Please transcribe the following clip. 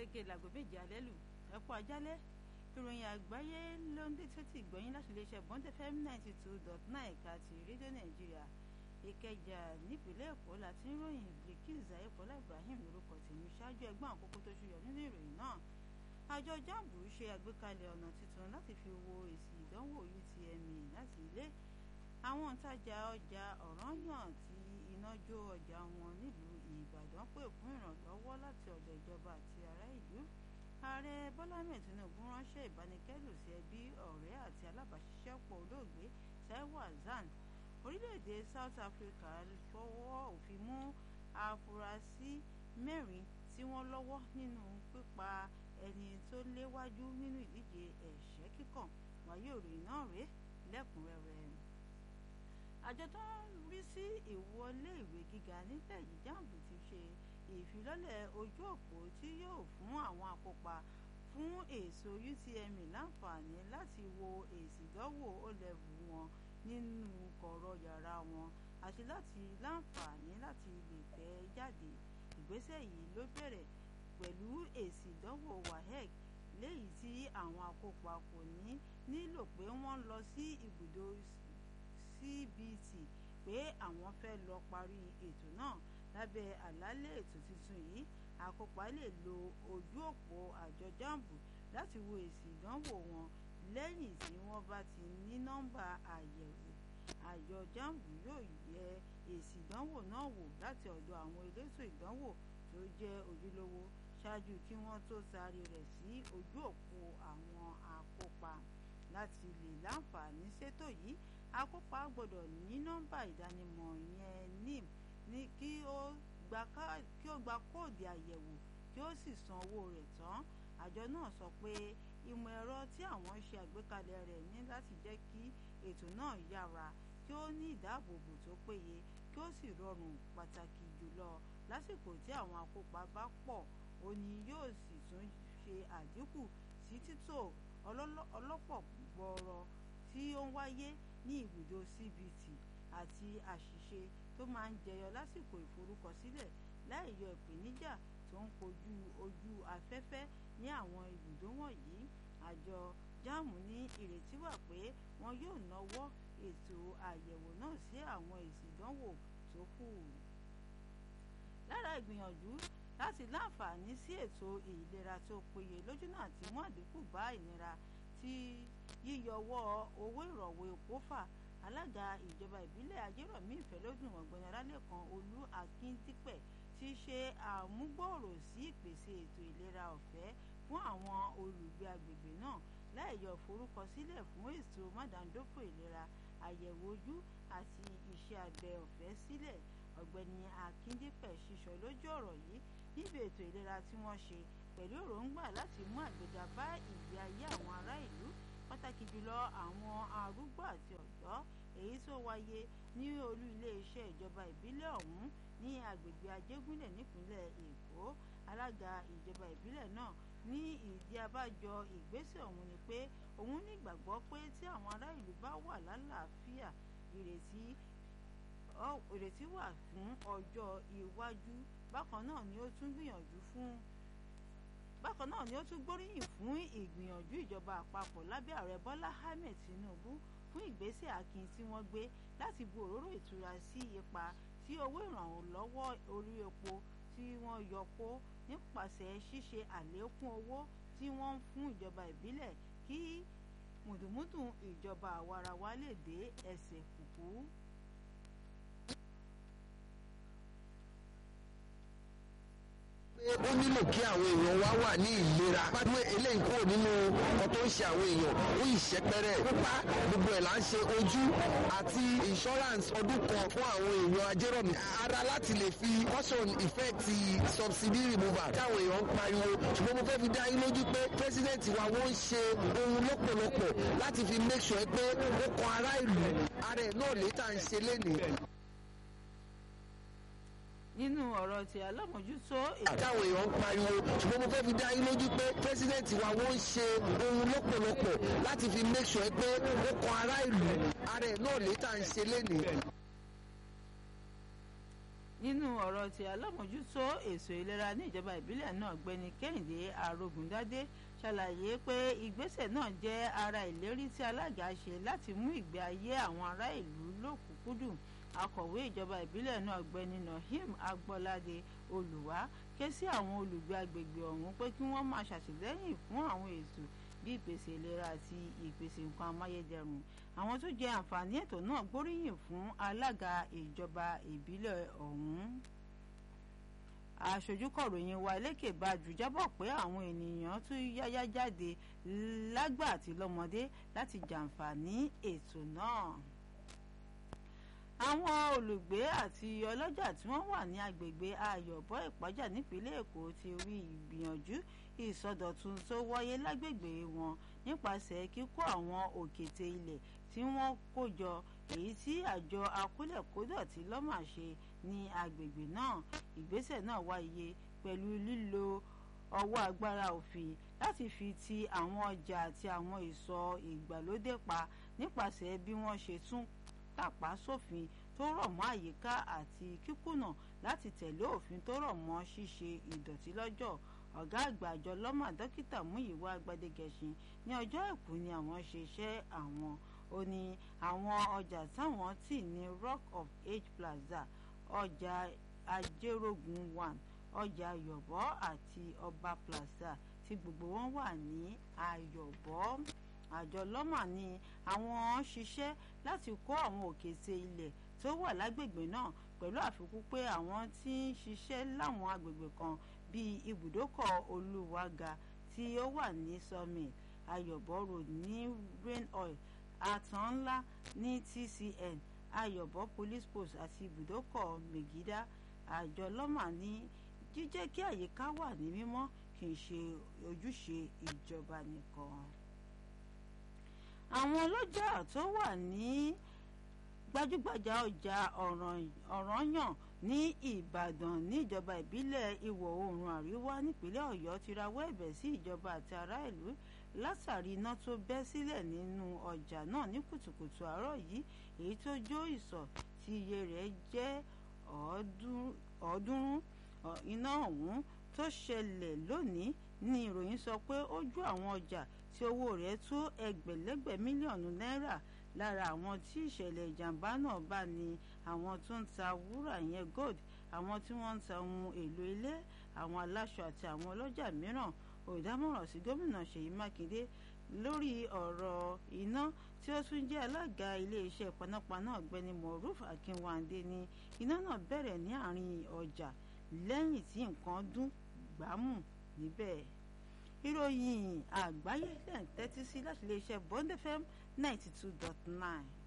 gẹ́gẹ́ láago méje alẹ́ lù ẹ kú ajálẹ́ ìròyìn àgbáyé ló ń dé sétí ìgbọ́yìn láti iléeṣẹ́ bond fm ninety two dot nine ẹ̀ka ti rédíò nàìjíríà ìkẹjà nípínlẹ̀ èkó láti ń ròyìn bilkis ayéfọlá ibrahim lórúkọ tèmi ṣáájú ẹgbọ́n àkókò tó ṣúyọ nínú ìròyìn náà àjọ jambu ṣe àgbékalẹ̀ ọ̀nà tuntun láti fi wo èsì ìdánwò utme láti ilé àwọn òǹtajà ọjà ọ̀ranyàn tí iná jó ọjà wọn nílùú ìbàdàn pè fún ìrànlọ́wọ́ láti ọ̀dọ̀ ìjọba àti ará ìlú ààrẹ bọ́lá ahmed tinubu ránṣẹ́ ìbánikẹ́dùn sí ẹbí ọ̀rẹ́ àti alábàáṣiṣẹ́pọ̀ olóògbé taiwo hasan orílẹ̀-èdè south africa fọwọ́ òfin mú afurasí mẹ́rin tí wọ́n lọ́wọ́ nínú pípa ẹni tó léwájú nínú ìdíje ẹ̀ṣẹ́ kíkàn wáyé òròyìn náà rèé lẹ́kùnrẹ́rẹ́ àjọ tó ń rí sí ìwọlé ìwé gíga nílẹ̀ yìí jambu ti ṣe ìfilọ́lẹ̀ ojú òpó tí yóò fún àwọn akópa fún èso utme láǹfààní láti wo èsì ìdánwò ó-level wọn nínú kọ̀rọ̀ yàrá wọn àti láti láǹfààní láti lè tẹ̀ jáde ìgbésẹ̀ yìí ló bẹ̀rẹ̀ pẹ̀lú èsì ìdánwò wahec léyìí tí àwọn akópa kò ní nílò pé wọ́n lọ sí ibùdó cbt pé àwọn fẹ́ lọ parí ètò náà lábẹ́ àlàálẹ̀ ètò tuntun yìí àkópa lè lo ojú òpó àjọ jambu láti wo èsì ìdánwò wọn lẹ́yìn tí wọ́n bá ti ní nọ́mbà àyẹ̀wò àjọ jambu yóò yẹ èsì ìdánwò náà wò láti ọ̀dọ̀ àwọn elétò ìdánwò tó jẹ́ ojúlówó ṣáájú kí wọ́n tó taari rẹ̀ sí ojú òpó àwọn akópa láti lè láǹfààní ṣètò yìí akópa gbọ́dọ̀ ní nọ́mbà ìdánimọ̀ yẹn nim ní kí ó gba kóòdì àyẹ̀wò kí ó sì san owó rẹ̀ tán àjọ náà sọ pé ìmọ̀ ẹ̀rọ tí àwọn ṣe àgbékalẹ̀ rẹ̀ ní láti jẹ́ kí ètò náà yára kí ó ní ìdáàbòbò tó péye kí ó sì rọrùn pàtàkì jùlọ lásìkò tí àwọn akópa bá pọ̀ ó ní yóò sì tún ṣe àdínkù sí títò ọlọ́pọ̀ gbọ́ọ̀rọ̀ tí ó ń wáyé ní ibùdó cbt àti àṣìṣe tó máa ń jẹyọ lásìkò ìforúkọsílẹ̀ láì yọ ìpèníjà tó ń kojú ojú afẹ́fẹ́ ní àwọn ibùdó wọ̀nyí àjọ jáàmù ní ìrètí wà pé wọn yóò náwó ètò àyẹ̀wò náà sí àwọn èsì ìdánwò tó kù. lára ìgbìyànjú láti láǹfààní sí ètò ìlera tó péye lójúnà àti mú àdínkù bá ìnira tí yíyọwọ́ owó ìrọ̀wọ́ epo fà alága ìjọba ìbílẹ̀ ajérọ̀mí ìfẹ́lódùn ọ̀gbẹ́ni ọlálẹ́kan olú akíndípẹ̀ ti ṣe àmúgbòòrò sí ìpèsè ètò ìlera ọ̀fẹ́ fún àwọn olùgbé agbègbè náà láì yọ forúkọsílẹ̀ fún ètò mádàndófò ìlera àyẹ̀wò ojú àti iṣẹ́ abẹ ọ̀fẹ́ sílẹ̀ ọ̀gbẹ́ni akíndípẹ̀ ṣiṣọ́ lójú ọ̀rọ̀ yìí níbi ètò ìlera tí wọ́n ṣe pẹ̀lú èròǹgbà láti mú àgbéga bá ìgbé ayé àwọn ará ìlú pàtàkì jùlọ àwọn arúgbó àti ọ̀dọ́ èyí tó wáyé ní olú iléeṣẹ́ ìjọba ìbílẹ̀ ọ̀hún ní agbègbè ajégúnlẹ̀ nípínlẹ̀ èkó alága ìjọba ìbílẹ̀ náà ní ìdí abájọ ìgbésẹ̀ ọ̀hún ni pé òun nígbàgbọ́ pé tí àwọn ará ìlú bá wà lálàáfíà ìrètí ìrètí wà fún ọjọ́ iwájú bákan náà ni ó tún gbìyànjú fún bákan náà ni ó tún gbóríyìn fún ìgbìyànjú ìjọba àpapọ̀ lábẹ́ ààrẹ bọ́lá ahmed tinubu fún ìgbésẹ̀ akin tí wọ́n gbé láti bu òróró ìtura sí ipa tí owó ìrànlọ́wọ́ orí epo tí wọ́n yọ kó nípasẹ̀ ṣíṣe àlékún owó tí wọ́n ń fún ìjọba ìbílẹ̀ kí mùdùmùdù ìjọba àwarawa lè dé ẹsẹ̀ kùkú. ó nílò kí àwọn èèyàn wá wà ní ìlera pàdé eléyìí kúrò nínú ọkọ tó ń ṣe àwọn èèyàn ó ìṣẹ́pẹ́rẹ́ pípa gbogbo ẹ̀ là ń ṣe ojú àti insurance ọdún kan fún àwọn èèyàn ajérọ̀mí ara láti lè fi caution effect subsidy removal táwọn èèyàn ń pariwo ṣùgbọ́n mo fẹ́ fi dá yín lójú pé president wa wọ́n ń ṣe ohun lọ́pọ̀lọpọ̀ láti fi make sure pé ó kan ará ìlú ara ẹ̀ náà lè tà ń ṣe lénìí nínú ọ̀rọ̀ tí alámòjútó. àtàwọn èèyàn ń pariwo ṣùgbọ́n mo fẹ́ fi dá yín lójú pé president wa wọ́n ń ṣe ohun lọ́pọ̀lọpọ̀ láti fi make sure pé ó kan ará ìlú ara ẹ̀ náà lè tà ń ṣe lénìí. nínú ọ̀rọ̀ tí alámòjútó èso ìlera ní ìjọba ìbílẹ̀ náà gbẹ́ni kẹ́hìndé arógundádé ṣàlàyé pé ìgbésẹ̀ náà jẹ́ ara ìlérí tí alága ṣe láti mú ìgbé ayé àwọn ará ìlú lókùnkúndùn akọ̀wé ìjọba ìbílẹ̀ náà gbẹ́ni nahim agbọ́ládé olùwá ké sí àwọn olùgbé agbègbè ọ̀hún pé kí wọ́n máa ṣàtìlẹ́yìn fún àwọn ètò bí ìpèsè ìlera àti ìpèsè nǹkan amáyédẹrùn àwọn tó jẹ àǹfààní ètò náà gbóríyìn fún alága ìjọba ìbílẹ̀ ọ̀hún aṣojú kọ̀ròyìn wa lékè bájú jábọ̀ pé àwọn ènìyàn tún yáyá jáde lágbà àti lọ́mọdé láti jàǹfààní ètò náà àwọn olùgbé àti ọlọ́jà tí wọ́n wà ní agbègbè ayọ̀bọ ìpájà nípínlẹ̀ èkó ti rí ìgbìyànjú ìsọdọ̀tun tó wáyé lágbègbè wọn nípasẹ̀ kíkó àwọn òkètè ilẹ̀ tí wọ́n kó jọ èyí tí àjọ akólẹ̀kódọ̀tí lọ́mà ṣe ní agbègbè náà ìgbésẹ̀ náà wáyé pẹ̀lú lílo ọwọ́ agbára òfin láti fi ti àwọn ọjà àti àwọn ìsọ̀ ìgbàlódé pa nípasẹ̀ bí wọ́n ṣe tún tàpá sófin tó rọ̀ mọ́ àyíká àti kíkùnà láti tẹ̀lé òfin tó rọ̀ mọ́ ṣíṣe ìdọ̀tí lọ́jọ́ ọ̀gá àgbà àjọ lọ́mà dókítà múyìwá gbadegẹṣin ní ọjọ́ àìkú ni àwọn ṣe iṣẹ́ àwọn ó ní àwọn ọjà táwọn tì ní rock of age plaza ọjà ajérógun one ọjà ayọ̀bọ àti ọba plaza tí gbogbo wọn wà ní ayọ̀bọ àjọ lọ́mà ni àwọn ṣiṣẹ́ láti kó àwọn òkèèrè ilẹ̀ tó wà lágbègbè náà pẹ̀lú àfikún pé àwọn tí ń ṣiṣẹ́ láwọn agbègbè kan bíi ibùdókọ̀ olúwaga tí ó wà ní summit ayọ̀bọ road ní rain oil àtàn ńlá ní tcn ayọ̀bọ police post àti ibùdókọ̀ megida àjọ lọ́mà ní jíjẹ́ kí àyíká wà ní mímọ́ kì í ṣe ojúṣe ìjọba nìkan àwọn ọlọ́jà tó wà ní gbajúgbajà ọjà ọ̀ranyàn ní ìbàdàn níjọba ìbílẹ̀ ìwọ̀ oòrùn àríwá nípínlẹ̀ ọ̀yọ́ ti rawọ́ ẹ̀bẹ̀ sí ìjọba àti ará ìlú látàrí iná tó bẹ́ sílẹ̀ nínú ọjà náà ní kùtùkùtù àárọ̀ yìí èyí tó jó ìsọ̀ tí iye rẹ̀ jẹ́ ọ̀ọ́dúnrún iná ọ̀hún tó ṣẹlẹ̀ lónìí ní ìròyìn sọ pé ó jó àwọn ọjà tí owó rẹ̀ tó ẹgbẹ̀lẹ́gbẹ̀ mílíọ̀nù náírà lára àwọn tí ìṣẹ̀lẹ̀ ìjàmbá náà bá ní àwọn tó ń ta wúrà yẹn gold àwọn tí wọ́n ń ta ohun èlò ilé àwọn aláṣọ àti àwọn ọlọ́jà mìíràn olùdámọ̀ràn sí gómìnà ṣèyí mákindé lórí ọ̀rọ̀ iná tí ó tún jẹ́ alága iléeṣẹ́ panápaná ọ̀gbẹ́ni moruf akínwándé ní iná náà bẹ̀rẹ̀ ní àárín ọjà lẹ́yìn tí nǹkan dún gbámù níbẹ̀ ìròyìn àgbáyé lẹ́ǹtẹ́tí sí láti iléeṣẹ́ bond fm ninety two dot nine.